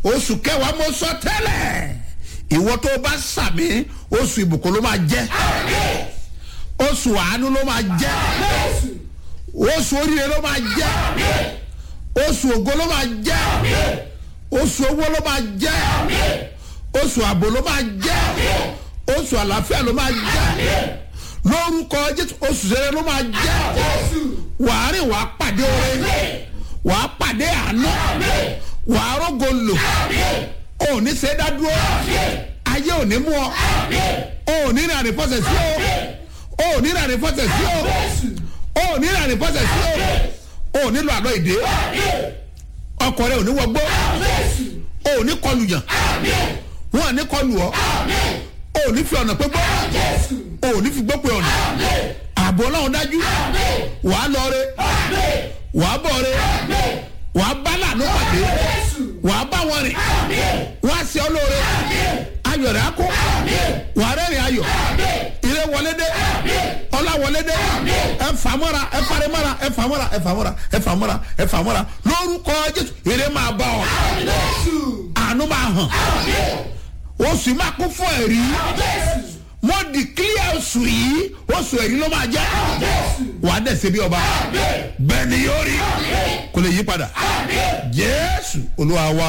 oṣù kẹwàá mo sọ tẹ́lẹ̀ ìwọ tó bá sàmì oṣù ìbùkún ló máa jẹ́ oṣù àánú ló máa jẹ́ oṣù oríire ló máa jẹ́ oṣù ògo ló máa jẹ́ oṣù owó ló máa jẹ́ oṣù ààbò ló máa jẹ́ oṣù àlàáfíà ló máa jẹ́ lórúkọ jésù oṣù sẹrẹ ló máa jẹ́ wàá rìn wàá pàdé oore wàá pàdé àánú wàá rògo lò ò ní ṣe é dá dúró ayé ò ní mú ọ ò ní rìn àrífọ́sẹ̀ sí o ò ní rìn àrífọ́sẹ̀ sí o ò ní rìn àrífọ́sẹ̀ sí o ò nílò àlọ́ ìdè ọkọ rẹ ò ní wọgbó ò ní kọlù yàn wọn ò ní kọlù ọ ò ní fi ọ̀nà pé gbọ́ ò ní fi gbọ́ pé ọ̀nà ààbò ọlọ́run dájú wàá lọ re wàá bọ̀ re wàá bá lànà pàdé wàá bá wọn rìn wàá ṣe ọ lóore ayọ̀ rẹ̀ á kó wàá rẹ́rìn ayọ̀ ire wọlé dé ọlá wọlé dé ẹ fà mọ́ra ẹ fari mọ́ra ẹ fà mọ́ra ẹ fà mọ́ra ẹ fà mọ́ra ẹ fà mọ́ra lórúkọ jésù ire máa bá ọ àánú máa hàn oṣù máa kún fún ẹ̀rí mo di clear oṣù yìí oṣù ẹ̀rí ló máa jẹ́ wàá dẹ̀ ṣe bí ọba bẹ́ẹ̀ ni yóò rí kò lè yí padà jésù olúwa wa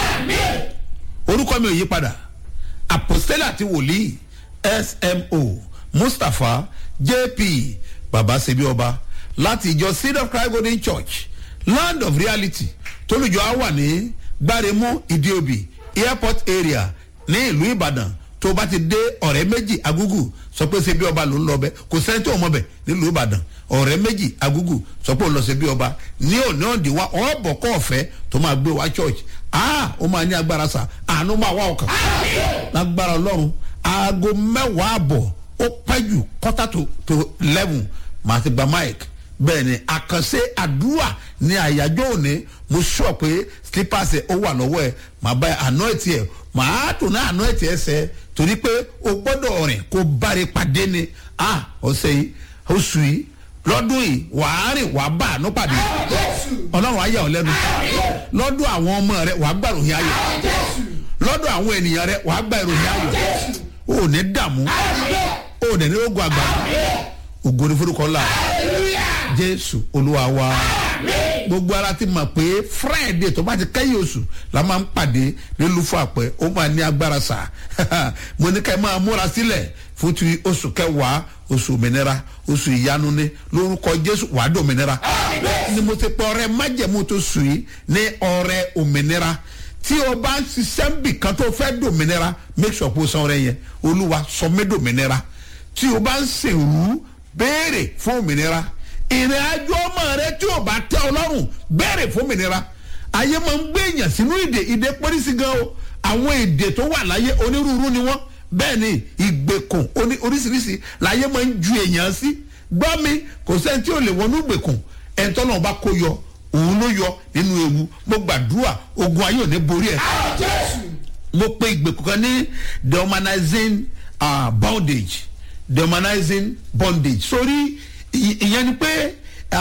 orúkọ mi ò yí padà apostella àti wòlíì smo mustapha jp baba ṣebí ọba láti ìjọ seed of christ golden church land of reality tólùjọ á wà ní gbáremú ìdíòbí airport area ní ìlú ìbàdàn tó o bá ti dé ọ̀rẹ́ méjì agúgù sọ pé ṣe bí ọba ló ń lọ bẹ kò sẹ́ni tó mọ̀ bẹ̀ nílùú ìbàdàn ọ̀rẹ́ méjì agúgù sọ pé ó lọ ṣe bí ọba ní òní òǹdí wa ọ̀bọ̀ kọ́ ọ̀fẹ́ tó máa gbé wa church ah ó máa ní agbára sà àánú máa wá ọkàn lágbára ọlọ́run aago mẹ́wàá àbọ̀ ó pẹ́ jù quarter to to eleven màá ti gba mic bẹ́ẹ̀ ni àkànṣe àdúrà ní àyájọ́ òní mo sọ pé slippers ẹ̀ ó wà lọ́wọ́ ẹ̀ màá bá àná ẹ̀ tiẹ̀ màá tún náà àná ẹ̀ tiẹ̀ sẹ́ torí pé o gbọ́dọ̀ rìn kó báre pàdé ni ah ọ̀sẹ̀ yìí oṣù yìí lọ́dún yìí wàá rìn wàá bá àánú pàdé ọlọ́run ayé ọ̀ lẹ́nu lọ́dún àwọn ọmọ rẹ wàá gbà ròyìn ayọ̀ lọ́dún àwọn ènìyàn rẹ wàá gbà ìròyìn ayọ̀ o ò ní dààmú o ò ní ní ogun àgbà ògo ní forúkọ ńlá jésù olúwa wa gbogbo ara ti mọ̀ pé friday tó bá ti kẹ́yìn oṣù la máa ń pàdé nílùfọ́ àpẹ ó máa ní agbára sà mo ní ká ẹ máa múra sílẹ̀ fún ti oṣù kẹwàá oṣù òmìnira oṣù ìyanu ní lórúkọ jésù wàá dé òmìnira ni mo ti pọ ọrẹ májẹmú tó sùn yìí ní ọrẹ òmìnira tí o bá ń ṣiṣẹ́ ń bì kan tó fẹ́ dòmìnira make sure pé o san ọrẹ yẹn olúwa sọ mí dòmìnira tí o bá ń sèrú béèrè fún òmìnira ìrìn àjò ọmọ rẹ tí o bá tẹ ọlọ́run béèrè fún òmìnira ayé máa ń gbé èèyàn sínú ìdè ìdè pọ́lísì gan o àwọn èdè tó wà láyé onírúurú ni wọ́n bẹ́ẹ̀ ni ìgbèkùn oríṣiríṣi láyé máa ń ju èèyàn sí gbọ́ mi kò sẹ́ni tí ò lè wọnú ìgbèkùn ẹ̀ńtọ́ náà bá kó yọ òun ló yọ nínú ewu mo gbàdúrà ogun ayé ò ní borí ẹ. mo pe ìgbèkùn kan ní dehumanizing uh, bondage dehumanizing bondage sórí ìyẹn ni pé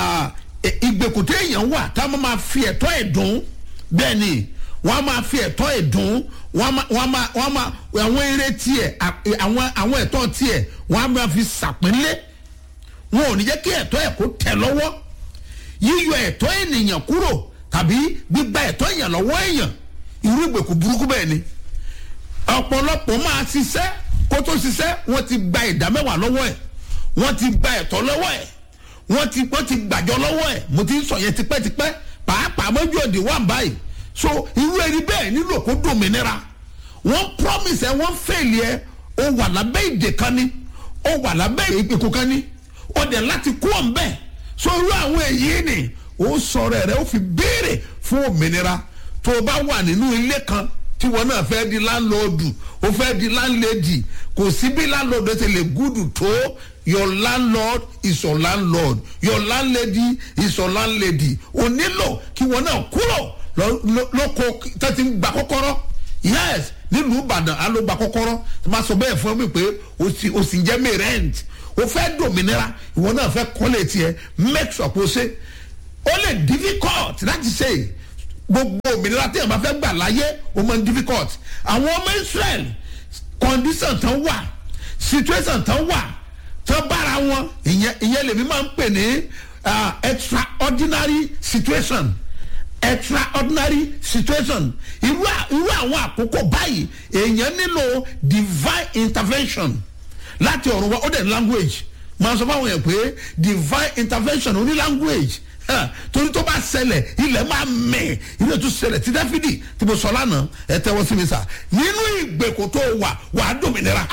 ìgbèkùn tó èèyàn wà tá a máa fi ẹ̀tọ́ ẹ̀ dùn bẹ́ẹ̀ ni wọ́n á máa fi ẹ̀tọ́ ẹ̀ dùn wọ́n á máa wọ́n á máa àwọn eré tiẹ̀ àwọn àwọn ẹ̀tọ́ tiẹ̀ wọ́n á máa fi sàpínlẹ̀ wọn ò ní jẹ́ kí ẹ̀tọ́ ẹ̀ kó tẹ̀ lọ́wọ́ yíyọ ẹ̀tọ́ ènìyàn kúrò tàbí gbígba ẹ̀tọ́ èèyàn lọ́wọ́ èèyàn irú ìgbèkùn burúkú bẹ́ẹ̀ ni ọ̀pọ̀lọpọ̀ máa ṣiṣẹ́ kó tó ṣiṣẹ́ wọ́n ti gba ìdá mẹ́wàá lọ́wọ́ ẹ̀ wọ́n ti gba ẹ̀tọ́ lọ́wọ́ ẹ̀ wọ́n ti wọ́n ti gbàjọ lọ́wọ́ ẹ̀ mo ti ń sọ yẹn tipẹ́tipẹ́ pàápàá mọ́jú òde wà báyìí so irú ẹni bẹ́ẹ̀ nílò kó dòmìnira wọ́n promise ẹ wọ́n fèlè ẹ o wà lábẹ́ ìdè kan ni o wà lábẹ́ ìpèkù kan ni o dẹ̀ láti kú ọ̀ ń bẹ́ẹ̀ so irú àwọn èyí ni ó sọ̀rọ̀ rẹ̀ ó fi béèrè fún òmìnira tó o bá wà nínú ilé kan tí wọn náà fẹ́ di láńlọ́ọ̀dù ó fẹ́ di láńlẹ́dì kò sí bí láńlọ́ọ̀dù ṣe lè gúdù tó your landlord is your landlord your landlady is your landlady o nílò kí wọn náà kúrò lóko tó ti ń gba kọ́kọ́rọ́ yes nílùú ìbàdàn á ló gba kọ́kọ́rọ́ tó máa sọ bẹ́ẹ̀ fún mi pé o sì ń jẹ́ mi rent o fẹ́ dòmìnira ìwọ náà fẹ́ kọ́lé tiẹ̀ make sure kó ṣe ó lè difficult láti ṣe gbogbo òmìnira tí èèyàn bá fẹ́ gbà láyé ó máa ń difficult àwọn ọmọ israel condition tán wà situation tán wà tán bára wọn ìyẹn ìyẹn lèmi máa ń pè ní uh, extraordinary situation extraordinary situation irú à- irú àwọn àkókò báyìí èèyàn nílò divine intervention láti ọ̀run wa ó dẹ̀ ní language máa sọ fáwọn yẹn pé divine intervention ó ní language Huh, torí tó bá ṣẹlẹ̀ ilẹ̀ máa mẹ̀ ilé tó ṣẹlẹ̀ tí dáfídì tí mo sọ lánàá ẹ tẹ́wọ́ sí mi sà nínú ìgbèkùn tó wà wà á dòmìnira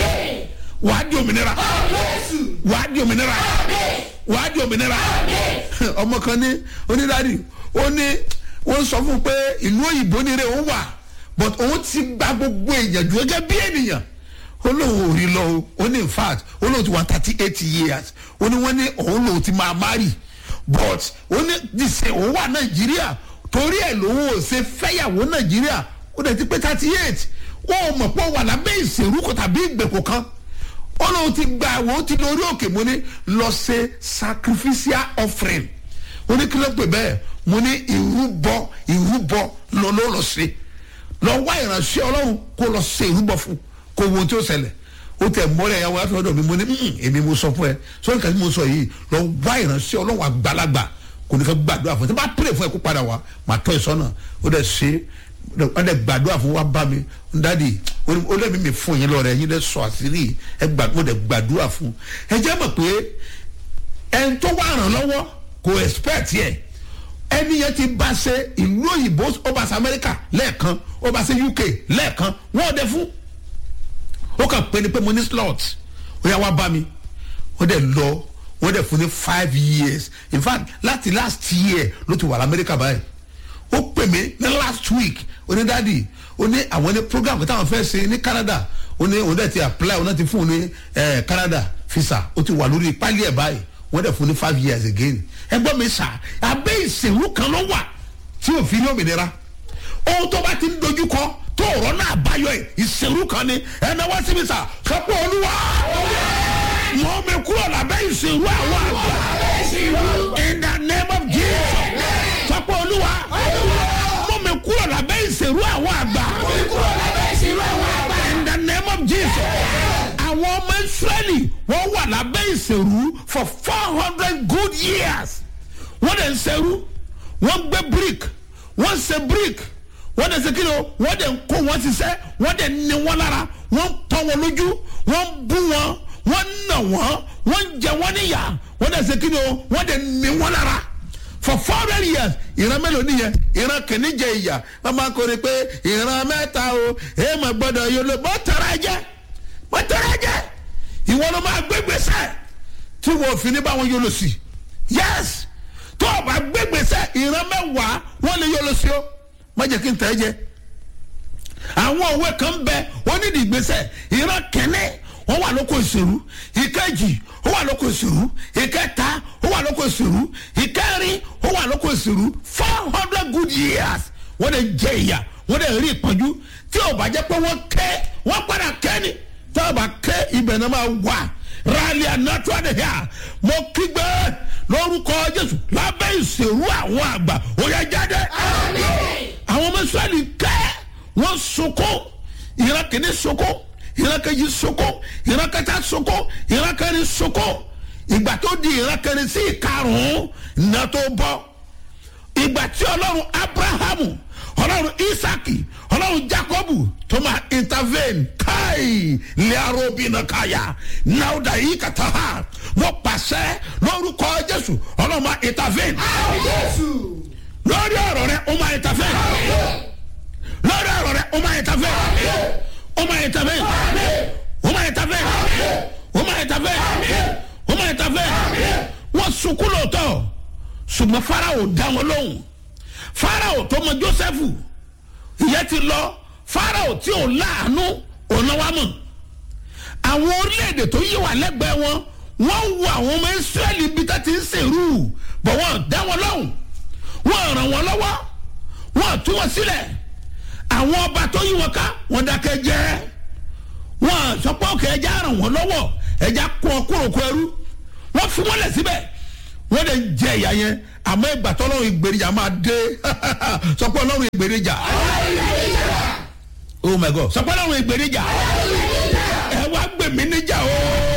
wà á di òmìnira wà á di òmìnira wà á di òmìnira ọmọ kan ní onídàárí ó ní wọ́n sọ fún un pé ìlú òyìnbó ni rẹ̀ òun wà but òun ti gba gbogbo èèyàn jù gẹ́gẹ́ bí ènìyàn ó lóun ò rí lọ o ó ní in fact ó lóun ti wà thirty eight years ó ní wọ́n ní òun lòun ti máa marry but ó ní dìse òun wà nàìjíríà torí ẹ̀ lòun ò ṣe fẹ́yàwó nàìjíríà ó dẹ̀ ti pé thirty eight wọ́n ò mọ̀ pé ó wà lábẹ́ ìṣèrúkọ tàbí ìgbèkùn kan ó lóun ti gba àwọn ó ti lórí òkè mo ní lọ ṣe sacrificial offering ó ní kí ló pè bẹ́ẹ̀ mo ní ìrúbọ ìrúbọ lọ ló lọ ṣe lọ wá ìránṣẹ́ ọlọ́run kó lọ ṣe ìrúbọ fún kó wo ohun tí ó ṣẹlẹ̀ ó tẹ mọ́lẹ̀ ẹ̀yàwó láti ọ̀dọ̀ mi mo ní "Mm, èmi mo sọ fún ẹ sọ́ni kàtí mo sọ yìí lọ wá ìránṣẹ́ ọlọ́run àgbàlagbà kò ní ká gbàdúrà fún ẹ tí bá pèrè fún ẹ kó padà wá màá tọ́ ẹ sọ́nà ó dẹ̀ ṣe ó dẹ̀ gbàdúrà fún wa bá mi dádì ó lẹ́mi mi fún yín lọ́rẹ̀ yín dẹ̀ sọ àṣírí ẹ gbàdúrà dẹ̀ gbàdúrà fún ẹ jẹ́ mọ̀ pé ẹni tó wà ràn lọ́wọ́ kò expect yẹ ẹni yẹn ti bá ṣe ìlú òyìnbó ó bá ṣe amẹ́ríkà lẹ́ẹ̀kan ó bá ṣe uk lẹ́ẹ̀kan wọ́n ò dẹ fún ó kàn pé ni pé mo ní slot ó yà wá bá mi ó dẹ̀ lọ wọ́n dẹ̀ fún ní five years in fact láti last year ló ti wà lamẹ́ríkà báyìí ó pè mí ní last week ó ní dáàdi ó ní àwọn ní program táwọn fẹ́ ṣe ní canada ó ní òun dẹ̀ ti apply òun náà ti fún un ní eh, canada visa ó ti wà lórí pálí ẹ̀ báyìí wọ́n dẹ̀ fún ní five years again ẹgbọ́n mi sà abẹ́ ìṣèlú kan ló wà tí ò fi ní òmìnira ohun tó bá ti ń dojú kọ tó ọ̀rọ̀ náà báyọ̀ ẹ̀ ìṣèlú kan ni ẹ̀nà wá síbi sà sọ́pọ̀ olúwa mọ̀ mi kúrò lábẹ́ ìṣèlú àwọn àgbà in the name of jesus sọ́pọ̀ olúwa mọ̀ mi kúrò lábẹ́ ìṣèlú àwọn àgbà in the name of jesus àwọn ọmọ israẹli wọ́n wà lábẹ́ ìṣèlú for four hundred good years wọ́n dẹ̀ ń ṣerú wọ́n gbé brick wọ́n ṣe brick wọ́n dẹ̀ ṣe kí ni o wọ́n dẹ̀ ń kó wọn ṣiṣẹ́ wọ́n dẹ̀ ní wọn lára wọ́n tọ́ wọn lójú wọ́n bú wọn wọ́n nà wọ́n wọ́n jẹ wọ́n níyà wọ́n dẹ̀ ṣe kí ni o wọ́n dẹ̀ ní wọn lára for four hundred years ìran mélòó nìyẹn ìran kìíní jẹ ìyà wọ́n máa ń kórè pé ìran mẹ́ta o èèmọ̀ gbọ́dọ̀ yóò lè bọ́ tẹ̀rẹ̀ jẹ́ bọ́ tẹ̀rẹ̀ jẹ́ ìwọ ló máa gbé gbèsè tí wọ́n fi ní báwọn yóò lọ sí yes tó o bá gbé gbèsè ìran mẹ́wàá wọ́n lè yóò lọ sí o má jẹ́ kí n tẹ̀ ẹ́ jẹ́ àwọn òwe kan bẹ wọ́n nídìí gbèsè ìran kẹ́nẹ́ wọ́n wà lóko ìṣèlú ìkejì ó wà lóko ìṣèlú ìkẹta ó wà lóko ìṣèlú ìkẹrin ó wà lóko ìṣèlú four hundred good years wọ́n lè jẹ ìyà wọ́n lè rí ìpọ́njú tí ò bá jẹ́ pé wọ́n kẹ́ wọ́n padà kẹ́ ni tí ò bá kẹ́ ibẹ̀ náà máa wà rálí ànátó àdéhà mo kígbe lórúkọ jésù lábẹ́ ìṣèlú àwọn àgbà ó yẹ jáde àwọn ọmọ israẹli kẹ́ wọ́n sunkún ìran kìíní sunkún ìran kejì sunkún ìran kẹta sunkún ìran kẹrin sunkún ìgbà tó di ìran kẹrin sí ìkarùn-ún iná tó bọ́ ìgbà tí ọlọ́run abrahamu ọlọ́run isaki ọlọ́run jacobu tó máa intervene káì lẹ́rọ̀bìnà káyà náwó yìí kàtà ha wọ́n pàṣẹ lórúkọ jésù ọlọ́run máa intervene lórí ọ̀rọ̀ rẹ ó máa intervene lórí ọ̀rọ̀ rẹ ó máa intervene ó máa intervene ó máa intervene ó máa intervene ó máa intervene wọ́n sunkún lóòótọ́ ṣùgbọ́n farao dá wọn lóhùn farao tó mọ joseph ìyẹn ti lọ farao tí ò láàánú ọ̀nà wa mọ̀ àwọn orílẹ̀-èdè tó yí wà lẹ́gbẹ̀ẹ́ wọn wọ́n wo àwọn ọmọ israẹli bí tá ti ń ṣèrú bọ̀ wọ́n dá wọn lóhùn wọ́n ràn wọ́n lọ́wọ́ wọ́n tú wọn sílẹ̀ àwọn ọba tó yí wọn ká wọ́n dákẹ́ jẹ́ wọ́n sọ pé òkè ẹja ràn wọ́n lọ́wọ́ ẹja kún ọkúròkú ẹrú wọ́n fi wọ́n lẹ̀ síbẹ̀ wọ́n dẹ̀ ń jẹ ìyá yẹn àmọ́ ìgbà tọ́lọ́run ìgbèrèjà máa dé sọ pé ọlọ́run ìgbèrèjà oh my god sọ pé ọlọ́run ìgbèrèjà ẹ wá gbèmí níjà o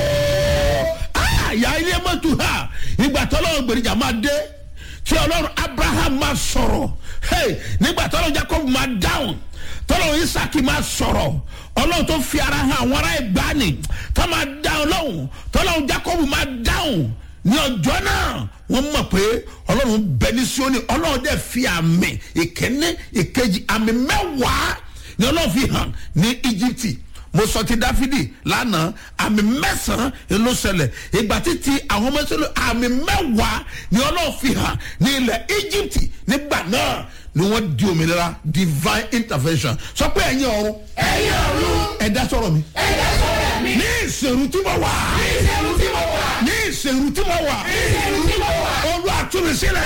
àyà ilé mọ́tò ha ìgbà tọ́lọ́run ìgbèrèjà máa dé tí ọlọ́run abraham máa sọ̀rọ̀ hey, nígbà tọ́lọ́run jacob máa dáhùn tọ́lọ́run isaac máa sọ̀rọ̀ ọlọ́run tó fi ara hàn àwọn ará ìgbani tó máa dáhùn lọ́hùn tọ́lọ́run jacob máa dáhùn ní ọjọ́ náà wọ́n mọ̀ pé ọlọ́run bẹ ní sioni ọlọ́run dẹ̀ fi àmì ìkíní ìkejì àmì mẹ́wàá ni ọlọ́run fi hàn ní íjíbítì mo sọ ti dáfídì lánàá àmì mẹ́sàn-án ló ṣẹlẹ̀ ìgbà títí àwọn ọmọ ìṣẹ̀lẹ̀ àmì mẹ́wàá ni ọlọ́run fi hàn ní ilẹ̀ íjíbítì nígbà náà ni wọ́n di òmìnira divine intervention sọ pé ẹ̀yin ọ̀run ẹ̀yin ọ̀run ẹ̀dá sọ̀rọ̀ mi ẹ̀dá sọ̀rọ̀ mi ní ìṣèrú tí mo wà ìṣẹ̀rù tí mo wà ní ìṣèrú tí mo wà ìṣẹ̀rù tí mo wà. olú àtúnṣe sílẹ̀.